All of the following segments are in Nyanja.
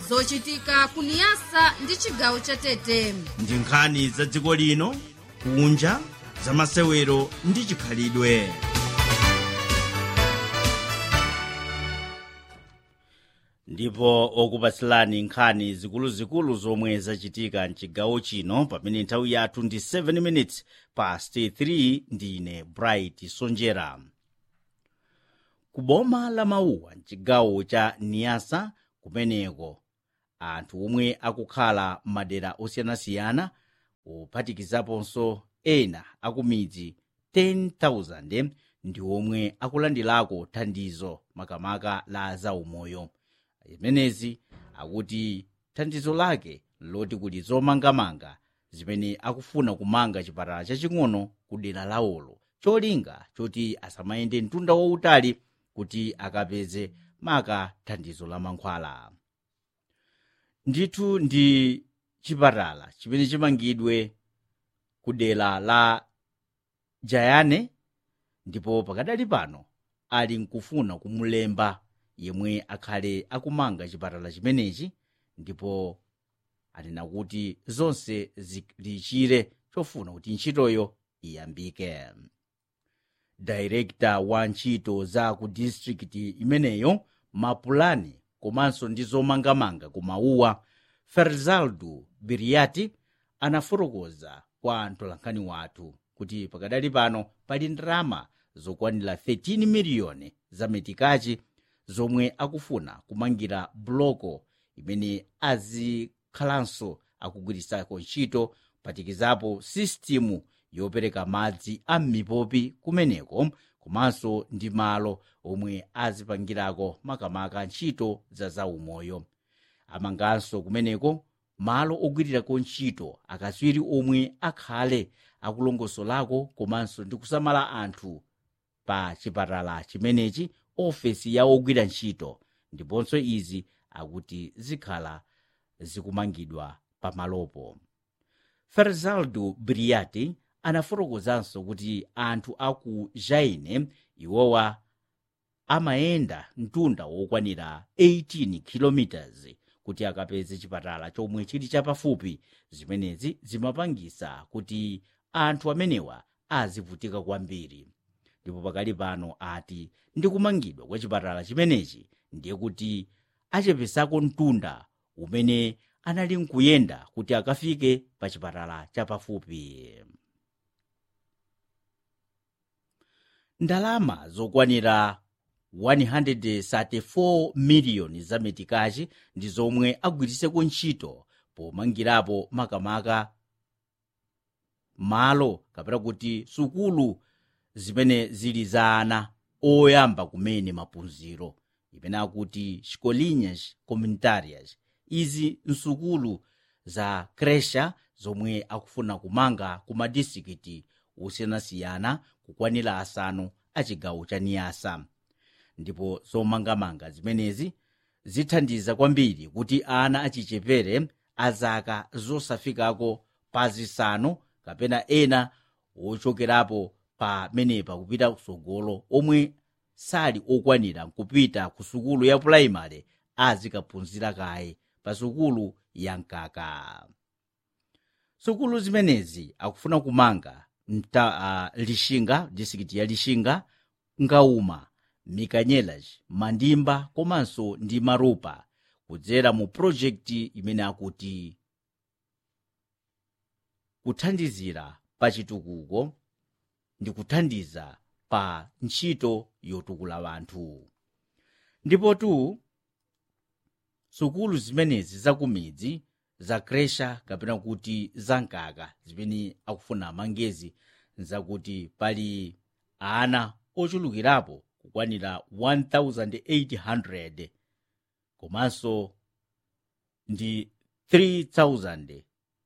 zochitika kuniyasa ndi chigawo cha tete ndi nkhani za dziko lino kunja za masewero ndi chikhalidwe ndipo okupatsilani nkhani zikuluzikulu zomwe zachitika mchigawo chino pamene nthawi yathu ndi 7 minutes past 3 ndine bright sonjera ku boma la mauwa mchigawo cha niyasa kumeneko anthu omwe akukhala m'madera osiyanasiyana kuphatikizaponso ena akumidzi 10,000 ndi omwe akulandirako thandizo makamaka la zaumoyo zimenezi akuti thandizo lake loti kuti zomangamanga zimene akufuna kumanga chipatala chaching'ono ku dera lawolo cholinga choti asamayende mtunda wautali kuti akapeze maka thandizo la mankhwala ndithu ndi chipatala chimene chimangidwe ku dera la jayane ndipo pakadali pano ali nkufuna kumulemba yemwe akhale akumanga chipatala chimenechi ndipo anena kuti zonse zilichire chofuna kuti ntchitoyo iyambike dairekta wa ntchito za ku distrikiti imeneyo mapulani komanso ndi zomangamanga ku mauwa ferzaldo biriati anafotokoza kwa mtolankhani wathu kuti pakadali pano pali ndalama zokwanira 13 miliyoni za metikachi zomwe akufuna kumangira buloko imene azikhalanso akugwirisako ntchito phatikizapo sistimu yopereka madzi a m'mipopi kumeneko komanso ndi malo omwe azipangirako makamaka ntchito za zaumoyo amanganso kumeneko malo ogwirirako ntchito akatswiri omwe akhale akulongosolako komanso ndi kusamala anthu pa chipatala chimenechi ofesi ya ogwira ntchito ndiponso izi akuti zikhala zikumangidwa pamalopo ferzaldo briati anafotokozanso kuti anthu aku jaine iwowa amayenda mtunda wokwanira 18 km kuti akapeze chipatala chomwe chili chapafupi zimenezi zimapangisa kuti anthu amenewa azivutika kwambiri ndipo pakali pano ati ndi kumangidwa kwa chipatala chimenechi ndiye kuti achepesako mtunda umene anali nkuyenda kuti akafike pa chipatala chapafupi ndalama zokwanira 134 miliyoni za metikachi ndi zomwe agwiriseko ntchito pomangirapo makamaka malo kapena kuti sukulu zimene zili za ana oyamba kumene maphunziro imene akuti escolinhas comunitárias izi nsukulu za kresha zomwe akufuna kumanga ku madistrikiti osiyanasiyana kukwanira asanu a chigawo cha niyasa ndipo zomangamanga zimenezi zithandiza kwambiri kuti ana achichepere azaka zosafikako pa zisanu kapena ena wochokerapo pamenepa kupita kusogolo omwe sali okwanira kupita ku sukulu ya puraimari azikaphunzira kaye pa sukulu ya mkaka sukulu zimenezi akufuna kumanga mta uh, lishinga distrikiti ya lishinga ngauma mikanyelas mandimba komanso ndi marupa kudzera mu projekti imene akuti kuthandizira pa chitukuko ndi kuthandiza pa ntchito yotukula wanthu ndipo tu sukulu zimenezi zakumidzi za kresha kapena kuti zamkaka zimene akufuna amangezi nzakuti pali ana ochulukirapo kukwanira 1800 komanso ndi 3000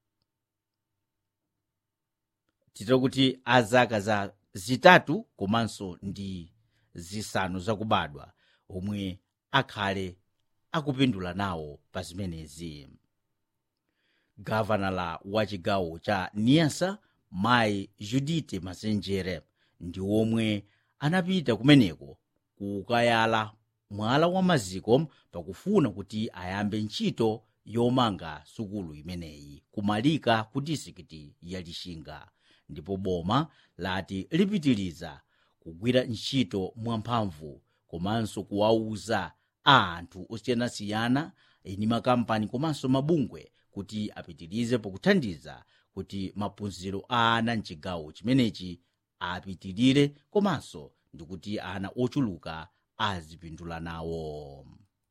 titira kuti azaka za zitatu komanso ndi zisanu zakubadwa omwe akhale akupindula nawo pa zimenezi gavanala wa chigawo cha niasa mayi judite masenjere ndi omwe anapita kumeneko kukayala mwala wa maziko pakufuna kuti ayambe ntchito yomanga sukulu imeneyi kumalika ku disikiti ya lixinga ndipo boma lati lipitiriza kugwira ntchito mwamphamvu komanso kuwauza a anthu osiyanasiyana eni makampani komanso mabungwe kuti apitirize pokuthandiza kuti maphunziro a ana mchigawo chimenechi apitirire komanso ndi kuti ana ochuluka azipindula nawo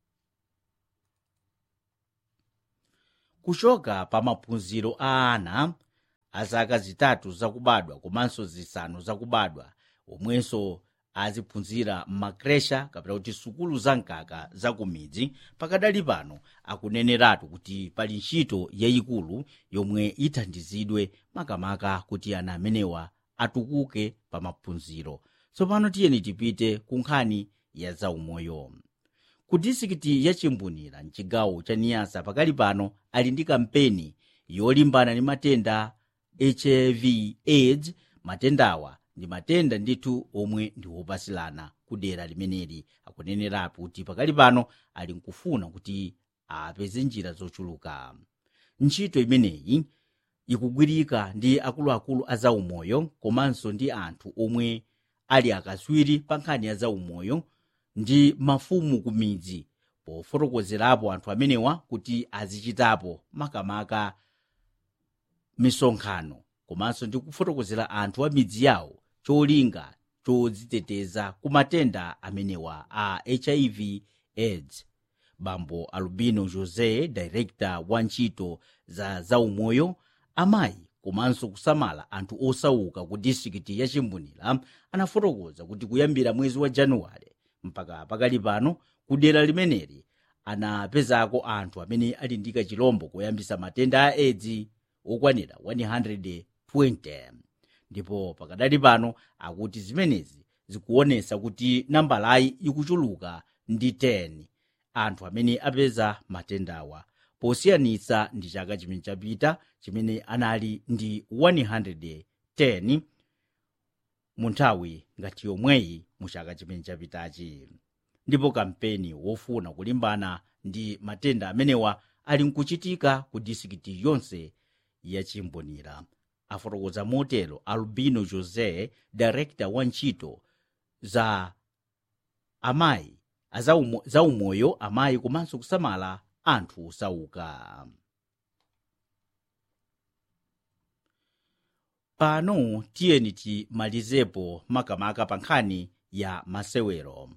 kuchoka pa maphunziro a ana a zaka zitatu zakubadwa komanso zisanu zakubadwa omwenso aziphunzira m'makresha kapena kuti sukulu zamkaka zakumidzi pakadali pano akuneneratu kuti pali ntchito yayikulu yomwe ithandizidwe makamaka kuti ana amenewa atukuke pa maphunziro tsopano tiyeni tipite ku nkhani ya zaumoyo ku disikiti ya chimbunira mchigawo cha niyasa pakali pano ali ndi kampeni yolimbana ndi matenda hiv aids matendawa ndi matenda ndithu omwe ndi wopasilana ku dera limeneli akunenerapo kuti pakali pano ali nkufuna kuti apeze njira zochuluka ntchito imeneyi ikugwirika ndi akuluakulu a zaumoyo komanso ndi anthu omwe ali akaswiri pa nkhani ya zaumoyo ndi mafumu ku midzi pofotokozerapo anthu amenewa kuti azichitapo makamaka misonkhano komanso ndi kufotokozera anthu a midzi yawo cholinga chodziteteza ku matenda amenewa a hiv aids bambo albino josé director wa ntchito za zaumoyo amayi komanso kusamala anthu osauka ku distrikiti ya chimbunira anafotokoza kuti kuyambira mwezi wa januwale mpaka pakali pano ku dera limeneli anapezako anthu amene ali ndi kachilombo koyambisa matenda a aids okwanira 120 ndipo pakadali pano akuti zimenezi zikuonesa kuti nambalayi ikuchuluka ndi 10 anthu amene apeza matendawa posiyanitsa ndi chaka chimene chapita chimene anali ndi 110 mu nthawi ngati yomweyi mu chaka chimene chapitachi ndipo kampeni wofuna kulimbana ndi matenda amenewa ali nkuchitika ku disikiti yonse ya chimbunira afotokoza motero albino josé director wa ntchito za amayi za umoyo amayi komanso kusamala anthu osauka pano tiyeni timalizepo makamaka pa nkhani ya masewero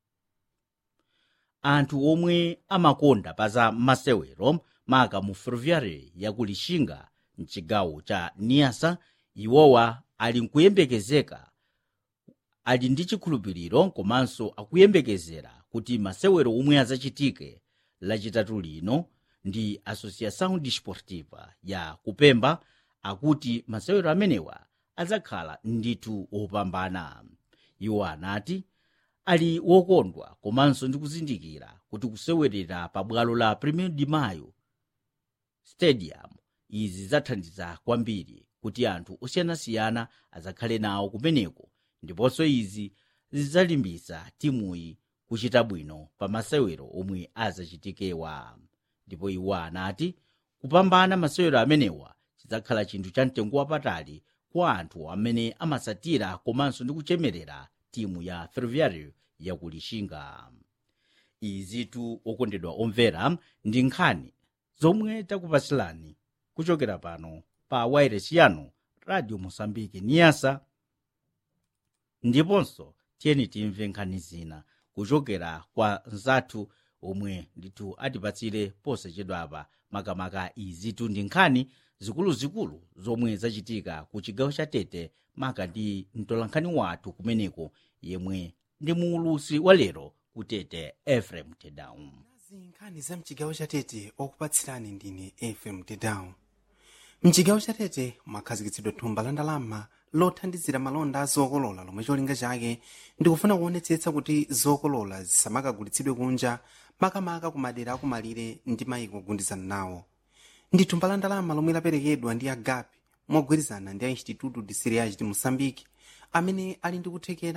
anthu omwe amakonda pa za masewero maka mu ferroviary yaku lixinga mchigawo cha niyasa iwowa ali nkuyembekezeka ali ndi chikhulupiriro komanso akuyembekezera kuti masewero omwe azachitike lachitatu lino ndi associação desportiva ya kupemba akuti masewero amenewa adzakhala ndithu opambana iwo anati ali wokondwa komanso ndi kuzindikira kuti kusewerera pa bwalo la premier de mayo stadium izi zidzathandiza kwambiri kuti anthu osiyanasiyana adzakhale nawo kumeneko ndiponso izi zidzalimbitsa timuyi kuchita bwino pa masewero omwe azachitikewa ndipo iwo anati kupambana masewero amenewa chidzakhala chinthu cha mtengo wapatali kwa anthu amene amasatira komanso ndi kuchemerera timu ya ferroviário yaku lixinga izitu okondedwa omvera ndi nkhani zomwe takupasilani kuchokera pano pa wairesi yanu radio mosambike niyasa ndiponso tiyeni timve nkhani zina kuchokera kwa nzathu omwe ndithu atipatsire posachedwapa makamaka izitu ndi nkhani zikuluzikulu zomwe zachitika ku chigawo cha tete maka ndi mtolankhani wathu kumeneko yemwe ndi muulusi wa lero ku tete efrem tedown nkhani za mchigawo cha tete okupatsirani ndine efrem tedown mchigawo cha tete mwakhazikitsidwa thumba la ndalama lothandizira malonda a zokolola lomwe cholinga chake ndikufuna kuonetsetsa kuti zokolola zisamakagulitsidwe kunja makamaka ku madera akumalire ndi mayiko ogundizana nawo ndi thumba la ndalama lomwe laperekedwa ndi agapi mogwirizana ndi a instituto de cereais de moçambique amene ali ndi kuthekera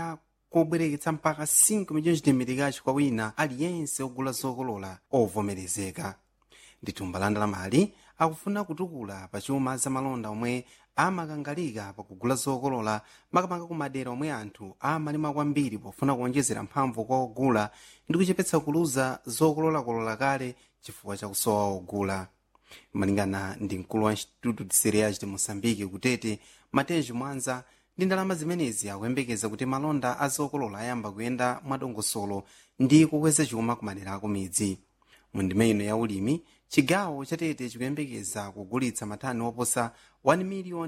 kobwereketsa mpaka 5 milhões de meticais kwa wina aliyense ogula zokolola ovomerezeka ndithumba la ndalamali akufuna kutukula pa chuma za malonda omwe amakangalika pakugula zokolola makamaka ku madera omwe anthu amalima kwambiri pofuna kuonjezera mphamvu kwa ogula ndi kuchepetsa kuluza zokololakolola kale chifukwa chakusowa ogula malingana ndi mkulu wa instituto de cereais de moçambique kutete matejo mwanza ndi ndalama zimenezi akuyembekeza kuti malonda a zokolola ayamba kuyenda mwadongosolo ndi kukweza chuma ku madera ako midzi mu ndime ino ya ulimi chigawo chatete chikuyembekeza kugulitsa matani oposa 1 miliyoni